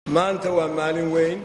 maanta waa maalin weyn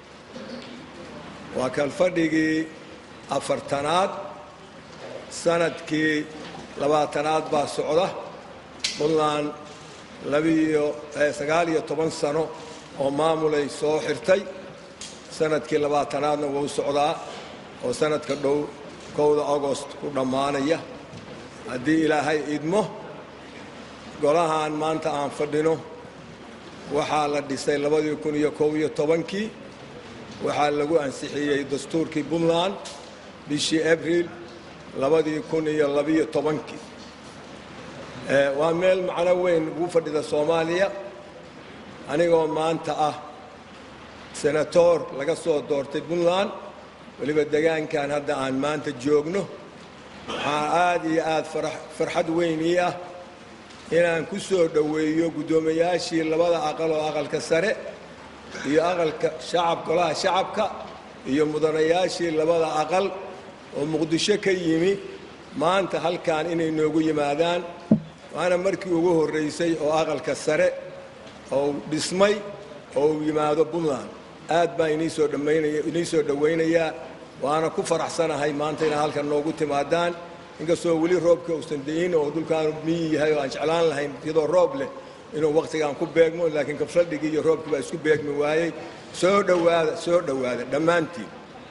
waa kalfadhigii afartanaad sanadkii labaatanaad baa socda puntland labiiyo sagaal iyo toban sano oo maamulay soo xirtay sanadkii labaatanaadna wuu socdaa oo sanadka dhow kowda agost ku dhammaanaya haddii ilaahay idmo golahan maanta aan fadhino waxaa la dhisay labadii kun iyo kow iyo tobankii waxaa lagu ansixiyey dastuurkii puntland bishii abriil labadii kun iyo labiyo tobankii waa meel macno weyn ugu fadhida soomaaliya anigoo maanta ah senatoor laga soo doortay puntland weliba degaankan hadda aan maanta joogno waxaa aad iyo aad farxad weyn ii ah inaan ku soo dhoweeyo guddoomiyaashii labada aqal oo aqalka sare iyo aqalka shacab golaha shacabka iyo mudanayaashii labada aqal oo muqdisho ka yimi maanta halkan inay noogu yimaadaan waana markii ugu horraysay oo aqalka sare oo dhismay oo uu yimaado puntland aad baan iniisoo dhammaynaya inii soo dhowaynayaa waana ku faraxsanahay maanta inaa halkan noogu timaadaan inkastoo weli roobka uusan dayin oo dhulkaanu miyi yahay oo aan jeclaan lahayn iyadoo roob leh inuu wakhtigaan ku beegmo laakiin kafladhigii iyo roobkii baa isku beegmi waayey soo dhowaada soo dhowaada dhammaantiin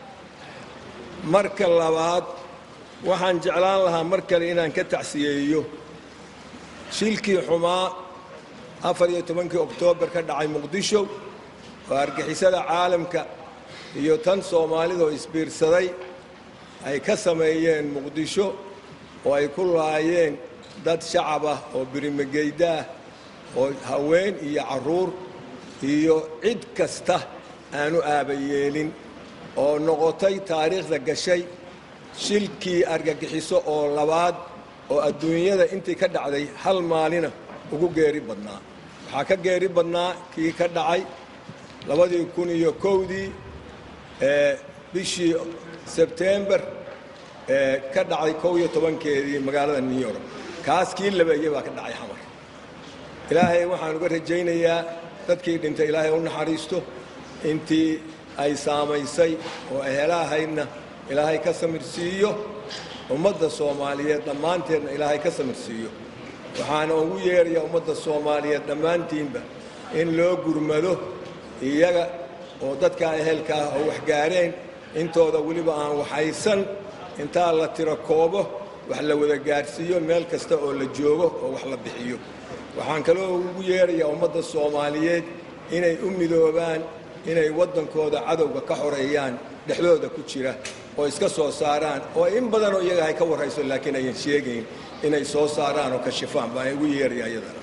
marka labaad waxaan jeclaan lahaa mar kale inaan ka tacsiyeeyo shilkii xumaa afar iyo tobankii oktoobar ka dhacay muqdisho oo argixisada caalamka iyo tan soomaalidoo isbiirsaday ay ka sameeyeen muqdisho oo ay ku laayeen dad shacab ah oo birimageyda ah oo haween iyo carruur iyo cid kasta aanu aabayeelin oo noqotay taariikhda gashay shilkii argagixiso oo labaad oo adduunyada intii ka dhacday hal maalina ugu geeri badnaa waxaa ka geeri badnaa kii ka dhacay labadii kun iyo kowdii ee bishii sebtembar ee ka dhacay kow iyo tobankeedii magaalada new york kaas kii labeeye baa ka dhacay xamar ilaahay waxaan uga rajaynayaa dadkii dhintay ilaahay u naxariisto intii ay saamaysay oo ehelahaydna ilaahay ka samirsiiyo ummadda soomaaliyeed dhammaanteedna ilaahay ka samirsiiyo waxaana ugu yeerayaa ummadda soomaaliyeed dhammaantiinba in loo gurmado iyaga oo dadkaa ehelka ah oo waxgaareen intooda weliba aan waxaysan intaa la tiro koobo wax la wada gaadhsiiyo meel kasta oo la joogo oo wax la bixiyo waxaan kaloo ugu yeerayaa ummadda soomaaliyeed inay u midoobaan inay waddankooda cadowga ka xoreeyaan dhexdooda ku jira oo iska soo saaraan oo in badanoo iyaga ay ka warrayso laakiin ayan sheegayn inay soo saaraan oo kashifaan baan ugu yeerayaa iyadana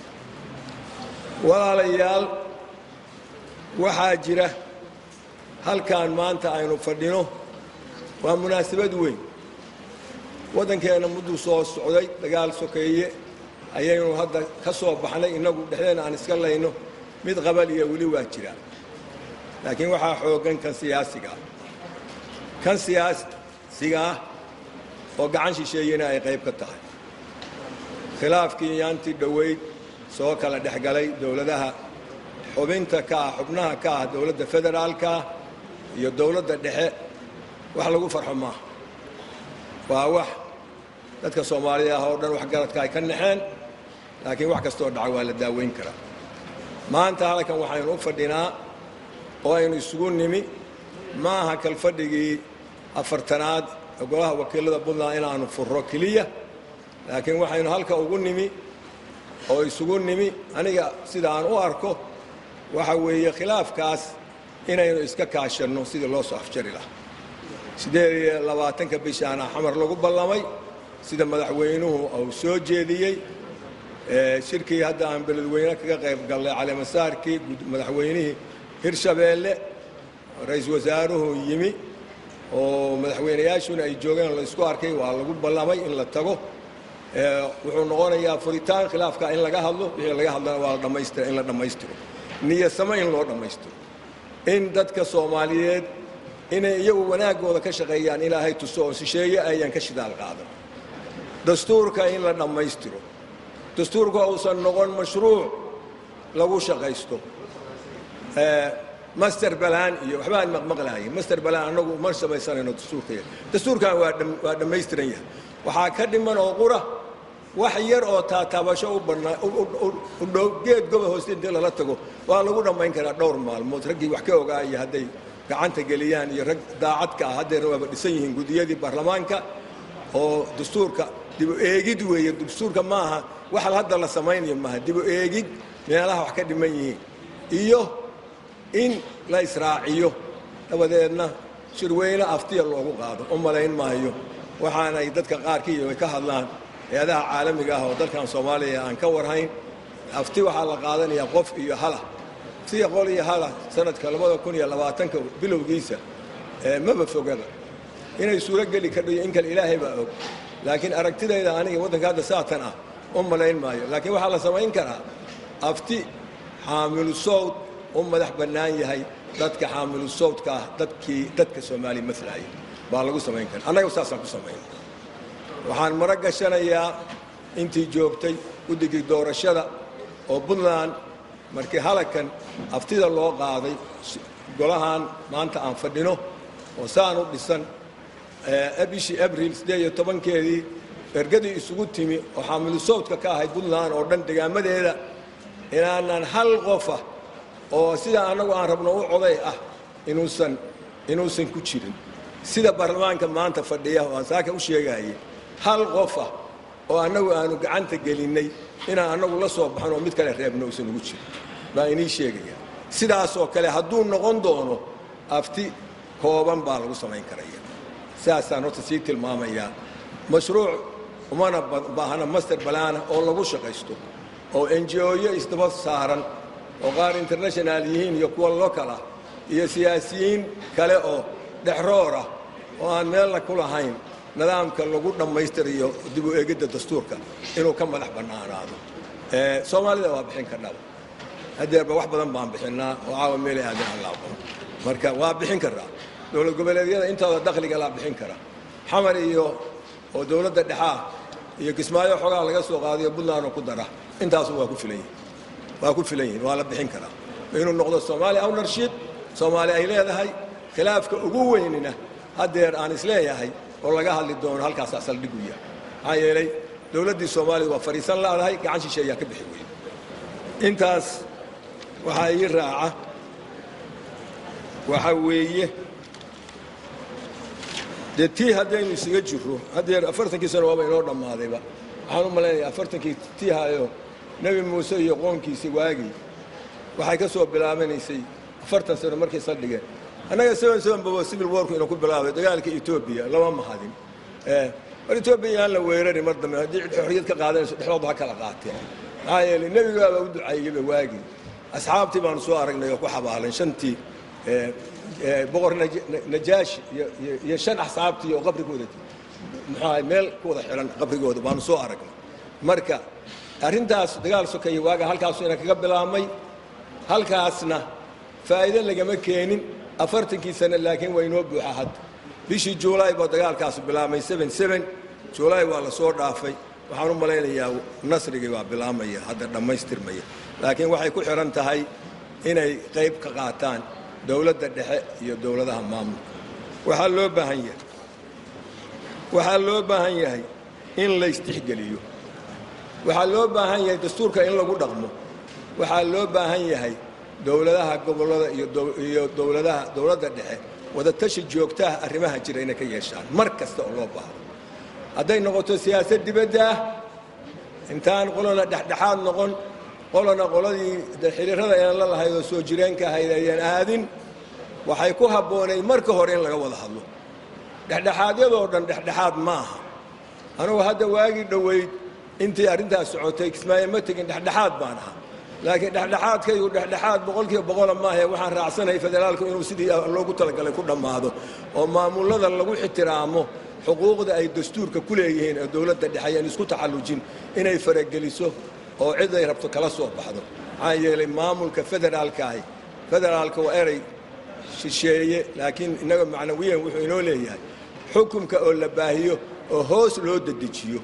walaalayaal waxaa jira halkan maanta aynu fadhino waa munaasabad weyn waddankeenna mudduu soo socday dagaal sokeeye ayaynu hadda ka soo baxnay innagu dhexdeena aan iska layno mid qabal iyo weli waa jira laakiin waxaa xooggan kan siyaasiga ah kan siyaasiga ah oo gacan shisheeyena ay qayb ka tahay khilaafkii yaantii dhoweyd soo kala dhexgalay dowladaha xubinta ka ah xubnaha ka ah dowladda federaalka iyo dowladda dhexe wax lagu farxo maaha waa wax dadka soomaalida ah oo dhan waxgaradka ay ka naxeen laakiin wax kastoo dhaca waa la daaweyn karaa maanta halkan waxaynu u fadhinaa oo aynu isugu nimi ma aha kalfadhigii afartanaad ee golaha wakiilada puntland inaanu furro keliya laakiin waxaynu halka ugu nimi oo isugu nimi aniga sida aan u arko waxa weeye khilaafkaas inaynu iska kaashanno sidii loo soo afjari lahaa siddeed iyo labaatanka bishaana xamar lagu ballamay sida madaxweynuhu uu soo jeediyey shirkii hadda aan beledweyne kaga qayb gallay caleemasaarkii madaxweynihii hirshabeelle ra-iisul wasaaruhu yimi oo madaxweynayaashuna ay joogeen la isku arkay waa lagu ballamay in la tago wuxuu noqonayaa furitaan khilaafka in laga hadlo wixii laga hadlana waa dhammaystira in la dhammaystiro niyasamo in loo dhammaystiro in dadka soomaaliyeed inay iyagu wanaaggooda ka shaqeeyaan ilaahay tuso oo shisheeye ayaan ka shidaal qaadan dastuurka in la dhammaystiro dastuurka uusan noqon mashruuc lagu shaqaysto master balaan iyo waxbaan maqmaqlaayay master balaan annagu ma samaysanayno dastuurkaya dastuurkan waa waa dhammaystiran yahay waxaa ka dhiman oo qura wax yar oo taataabasho u bannaa u dhow geed goba hooste intii lala tago waa lagu dhammayn karaa dhowr maalmood raggii wax ka ogaaya hadday gacanta geliyaan iyo rag daacadka ah haddeerna waaba dhisan yihiin gudiyadii baarlamaanka oo dastuurka dibu eegid weeye dastuurka ma aha waxa hadda la samaynayo maaha dibu eegid meelaha wax ka dhiman yihiin iyo in la israaciyo dabadeedna shirweyne aftiya loogu qaado u malayn maayo waxaanay dadka qaarkii ay ka hadlaan hay-adaha caalamiga ah oo dalkan soomaaliya aan ka warhayn afti waxaa la qaadanayaa qof iyo hala aftiya qol iyo hala sanadka labada kun iyo labaatanka bilowgiisa maba fogaba inay suuro geli kadhiyo in kale ilaahay baa og laakiin aragtidayda aniga waddanka hadda saatan ah u malayn maayo laakiin waxaa la samayn karaa afti xaamilu sowd u madax bannaan yahay dadka xaamilu sowdka ah dadkii dadka soomaaliya maslaaya baa lagu samayn kara annaga saasaan ku samayn waxaan maro gashanayaa intii joogtay guddigii doorashada oo puntland markii halakan aftida loo qaaday golahan maanta aan fadhino oo saan u dhisan bishii abril siddeed iyo tobankeedii ergadii isugu timi oo xaamilu sowdka ka ahayd puntland oo dhan degaamadeeda inaanan hal qofa oo sida annagu aan rabno u coday ah inuusan inuusan ku jirin sida baarlamaanka maanta fadhiya oo aan saaka u sheegayay hal qofa oo annagu aanu gacanta gelinnay inaan annagu la soo baxno oo mid kale reebno uusan ugu jirin baa inii sheegaya sidaasoo kale hadduu noqon doono afti kooban baa lagu samayn karaya sidaasaan horta sii tilmaamayaa mashruuc umana baahna master balaana oo lagu shaqaysto oo enjooyo isdaba saaran oo qaar international yihiin iyo kuwa lokal ah iyo siyaasiyiin kale oo dhexroor ah oo aan meelna ku lahayn nidaamka lagu dhammaystirayo dib u eegidda dastuurka inuu ka madax bannaanaado soomaalida waa bixin karnaba haddeerba wax badan baan bixinnaa oo caawa meelay aadan aan la aqoon marka waa bixin karraa dowlad goboleedyada intooda dakhliga laa bixin kara xamar iyo oo dowladda dhexaa iyo kismaayo xoogaa laga soo qaadayo puntland oo ku dara intaasu waa ku filan yihin waa ku filan yihin waa la bixin karaa inuu noqdo soomaaliya ownership soomaali ay leedahay khilaafka ugu weynina haddeer aan isleeyahay oo laga hadli doono halkaasaa saldhig u yahay maxaa yeelay dowladdii soomaalida waa fadhiisan laadahay gacan shishe ayaa ka bixi weyne intaas waxaa ii raaca waxaa weeye dee tii haddaynu isaga jirro haddeer afartankii sano waaba inoo dhammaadayba waxaan u malaynayaa afartankii tiihayo nebi muuse iyo qoonkiisa waagii waxay ka soo bilaabanaysay afartan sano markay saldhigeen annaga seven seven baba civil warku inuu ku bilaabay dagaalka etoobiya lama mahadin mar etoobiya aan la weerarin mar dambe haddii cid xorriyad ka qaadanayso dhexdooda ha kala qaateen maxaa yeelay nebigaaba u ducaeyeyba waagii asxaabtii baanu soo aragnay oo ku xabaalan shantii boqor najaashi iyo shan axsaabtii oo qabrigooda muxuaha meel ku wada xihan qabrigooda baanu soo aragnay marka arrintaas dagaal sokeeye waaga halkaasu ina kaga bilaabmay halkaasna faa'iide lagama keenin afartankii sane laakiin waa inoo buuxa hadda bishii juulaay baa dagaalkaasu bilaabmay juulaay waa la soo dhaafay waxaan u malaynayaa nasrigii waa bilaabmaya hadda dhammaystirmaya laakiin waxay ku xidhan tahay inay qayb ka qaataan dowladda dhexe iyo dowladaha maamulka waxaa loo baahan yahay waxaa loo baahan yahay in laysdhexgeliyo waxaa loo baahan yahay dastuurka in lagu dhaqmo waxaa loo baahan yahay dowladaha gobollada iyo dowladaha dowladda dhexe wadatashi joogtaha arrimaha jira inay ka yeeshaan mar kasta oo loo baahdo hadday noqoto siyaasad dibadda ah intaan qolona dhexdhexaad noqon qolona qoladii xiriirada inaan la lahayd oo soo jireenka ahayd ayaan aadin waxay ku habboonayd marka hore in laga wada hadlo dhexdhexaadyadoo dhan dhexdhexaad ma aha anugu hadda waagii dhoweyd intii arrintaas socotay kismaayo ma tegin dhexdhexaad baan ahaa laakiin dhexdhexaadkaygu dhexdhexaad boqolkiiba boqola maahe waxaan raacsanahay federaalku inuu sidii loogu talagalay ku dhammaado oo maamullada lagu ixtiraamo xuquuqda ay dastuurka ku leeyihiin oo dowladda dhexe ayaan isku taxallujin inay farageliso oo cid ay rabto kala soo baxdo maxaa yeelay maamulka federaalkaahi federaalka waa erey shisheeye laakiin innaga macnawiyan wuxuu inoo leeyahay xukumka oo la baahiyo oo hoos loo dedejiyo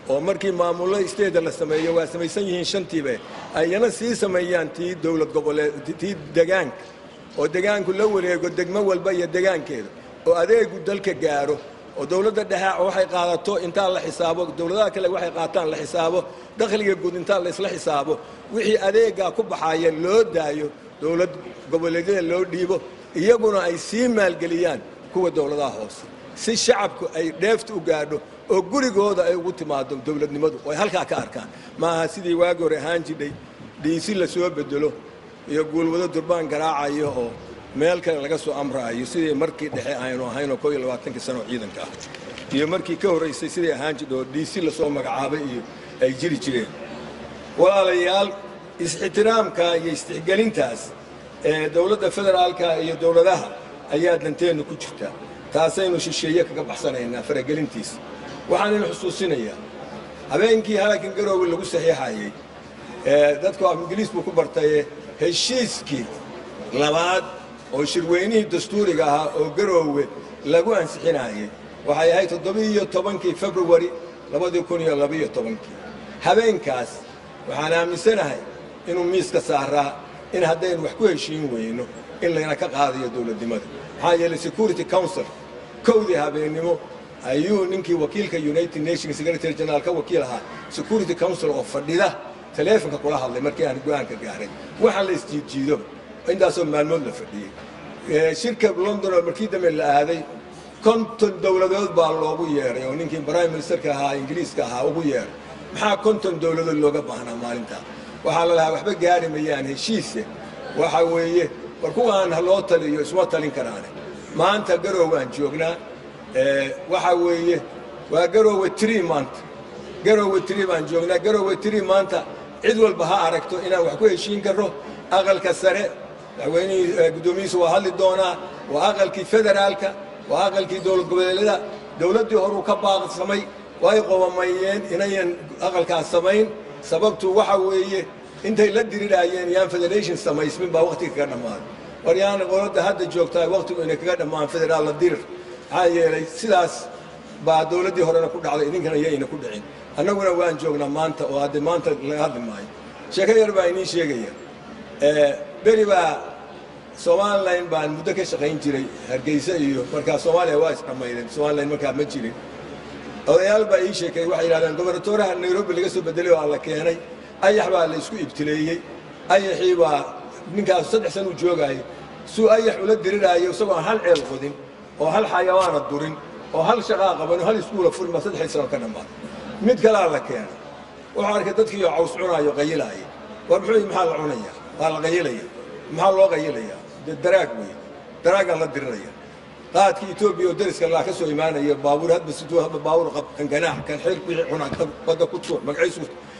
oo markii maamullo isteeda la sameeyo waa samaysan yihiin shantiibe ayana sii sameeyaan tii dowlad goboleed tii degaanka oo degaanku la wareego degmo walba iyo degaankeeda oo adeegu dalka gaaro oo dowladda dhexe waxay qaadato intaa la xisaabo dowladaha kale waxay qaataan la xisaabo dakhliga guud intaa la isla xisaabo wixii adeegaa ku baxaaya loo daayo dowlad goboleedyada loo dhiibo iyaguna ay sii maalgeliyaan kuwa dowladaha hoose si shacabku ay dheefta u gaadho oo gurigooda ay ugu timaado dowladnimadu oo ay halkaa ka arkaan maaha sidii waagi hore ahaan jidhay dhiisi la soo bedelo iyo guulwado durbaan garaacayo oo meel kale laga soo amraayo sidii markii dhexe aynu ahaynoo koo iyo labaatankii sano ciidanka ah iyo markii ka horraysay sidii ahaan jidha oo dhiisi lasoo magacaabay iyo ay jiri jireen walaalayaal is-ixtiraamka iyo istixgelintaas ee dowladda federaalka iyo dowladaha ayaa danteennu ku jirta taasaynu shisheeye kaga baxsanaynaa faragelintiisa waxaan inu xusuusinayaa habeenkii halkan garoowe lagu saxiixayey dadku af ingiliis buu ku bartaye heshiiskii labaad oo shirweynihii dastuuriga ahaa oo garoowe lagu ansixinayey waxay ahayd toddobiiyo tobankii februari labadii kun iyo labaiyo tobankii habeenkaas waxaan aaminsanahay inuu miiska saaraa in haddaynu wax ku heshiin weyno in layna ka qaadayo dowladnimada maxaa yeelay security council kowdii habeennimo ayuu ninkii wakiilka united nations secretary general ka wakiil ahaa security council oo fadhida taleefonka kula hadlay markii aan go-aanka gaaray waxaa la isjiidjiido intaasoo maalmood la fadhiyey shirka london oo markii dambe la aaday konton dowladood baa loogu yeeray oo ninkii prime ministerka ahaa ingiriiska ahaa ugu yeeray maxaa konton dowladood looga baahnaa maalintaa waxaa la lahaa waxba gaari mayaan heshiise waxa weeye war kuwaan ha loo taliyo isma talin karaane maanta garoowaan joognaa waxa weeye waa garoowe tri maanta garoowe tri baan joognaa garoowe tri maanta cid walba ha aragto inaan wax ku heshiin karro aqalka sare madaxweynihii guddoomiyihiisu waa hadli doonaa waa aqalkii federaalka waa aqalkii dowlad goboleedyada dowladdii horuu ka baaqsamay way qobamayeen inayan aqalkaas samayn sababtu waxa weeye intay la dirirhaayeen yaan federation samaysmin baa wakhtiga kaga dhammaaday war yaan qoladda hadda joogtaa wakhtigu inay kaga dhammaan federaal la dirir maxaa yeelay sidaas baa dowladdii horena ku dhacday idinkana yayna ku dhicin annaguna waan joognaa maanta oo hadde maanta laga hadli maayo sheeko yar baa inii sheegaya beri baa somalilan baan muddo ka shaqayn jiray hargeysa iyo markaa soomaaliya waa isdhammaydeen somalilan markaa ma jirin odayaal baa ii sheekeeyey waxay yidhahdeen gobernatoraha nairobi laga soo bedelay oo la keenay ayax baa la isku ibtileeyey ayaxii baa ninkaas saddex san uu joogaayay suu ayax ula diriraayo isagoo hal ceel qodin oo hal xayawaana durin oo hal shaqaa qaban oo hal iskuula furin baa saddexdii sano ka dhammaaday mid kalaa la keenay wuxuu arkay dadkiioo caws cunaayo qayilaaya war muxuu maxaa la cunaya waa la qayilaya maxaa loo qayilayaa dee daraag wey daraagaa la diriraya qaadkii etoobiya oo dariska laa ka soo imaanaya baabuur hadba siduu hadba baabuur qab kan ganaax kan xeer wixii cunaa kan badda ku tuur magaciisu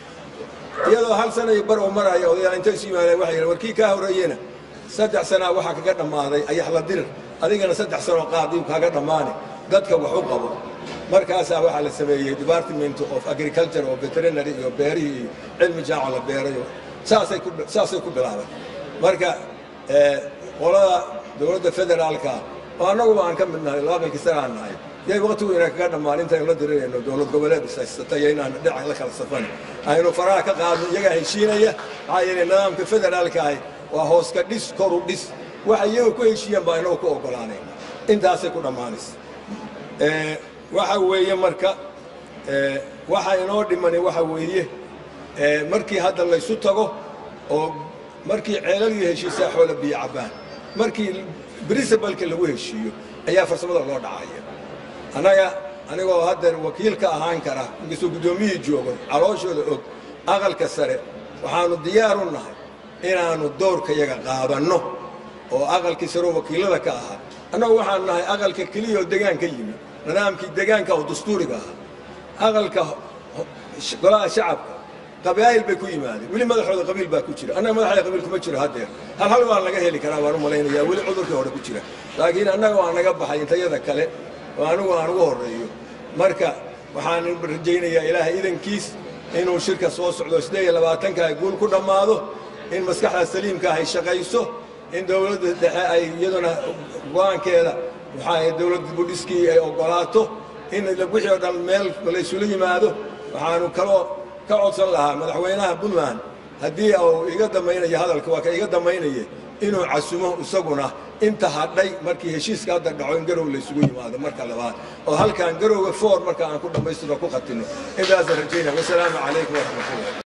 iyadoo hal sana iyo bar oo maraya odayaal intay isu yimaadeen waxay yidhahen warkii kaa horreeyena saddex sanaa waxaa kaga dhammaaday ayax la dirir adigana saddex sanoo qaadiib kaaga dhammaane dadka wax u qabo markaasaa waxaa la sameeyey department of agriculture oo veterinary iyo beerihii iyo cilmi jaaco la beerayo saasay ku saasay ku bilaabay marka qolada dowladda federaalka oo annaguba aan ka mid nahay labaatankii sana aan nahay yay waqtigu inaan kaga dhammaan intaynu la dirirayno dowlad goboleed ishaysatay iyo inaan dhinac la kala safan aynu faraha ka qaadno iyagaa heshiinaya maxaa yeelay nidaamka federaalka ahi waa hoos ka dhis koru dhis waxa iyaga ku heshiiyaan baa inagu ku oggolaanayna intaasay ku dhammaanaysa waxa weeye marka waxa inoo dhimani waxa weeye markii hadda laysu tago oo markii ceelalii heshiisaa xoola biyo cabbaan markii princibalka lagu heshiiyo ayaa farsamada loo dhacaya annaga anigoo haddeer wakiil ka ahaan kara inkastoo guddoomiyihii joogo calooshooda og aqalka sare waxaannu diyaar u nahay inaannu doorkayaga qaadanno oo aqalkii sareo wakiilada ka ahaa annagu waxaan nahay aqalka keliya oo degaan ka yimi nidaamkii degaanka oo dastuuriga ahaa aqalka golaha shacabka qabaa'il bay ku yimaadeen weli madaxooda qabiil baa ku jira annaga madaxda qabiil kuma jiro haddeer hal hal waan laga heli karaa baan u malaynayaa weli cudurkii hore ku jira laakiin annaga waa naga baxay intayada kale oo anigu aan ugu horreeyo marka waxaan rajaynayaa ilaahay idankiis inuu shirka soo socdo siddeed iyo labaatanka ay guul ku dhammaado in maskaxda saliimka ay shaqayso in dowladda dhexe ay iyaduna go-aankeeda waxaa dowladda budhiskii ay oggolaato in wixii oo dhan meel laysula yimaado waxaanu kaloo ka codsan lahaa madaxweynaha puntland haddii uu iga dambaynayo hadalka waa ka iga dambaynaya inuu casumo isaguna inta hadhay markii heshiiska hadda dhaco in garow laysugu yimaado marka labaad oo halkaan garowga foor marka aan ku dhammaystiro ku khatino intaasaan rajaynaya wasalaamu calaykum waraxmatullah